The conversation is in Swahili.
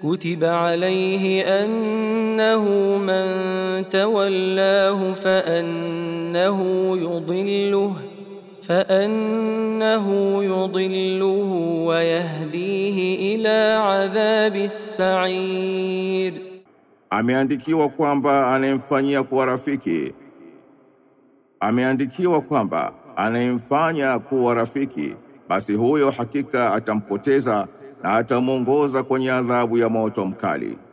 كتب عليه أنه من تولاه فأنه يضله فأنه يضله ويهديه إلى عذاب السعير Ameandikiwa kwamba anayemfanyia kuwa rafiki, ameandikiwa kwamba anayemfanya kuwa rafiki, basi huyo hakika atampoteza na atamwongoza kwenye adhabu ya moto mkali.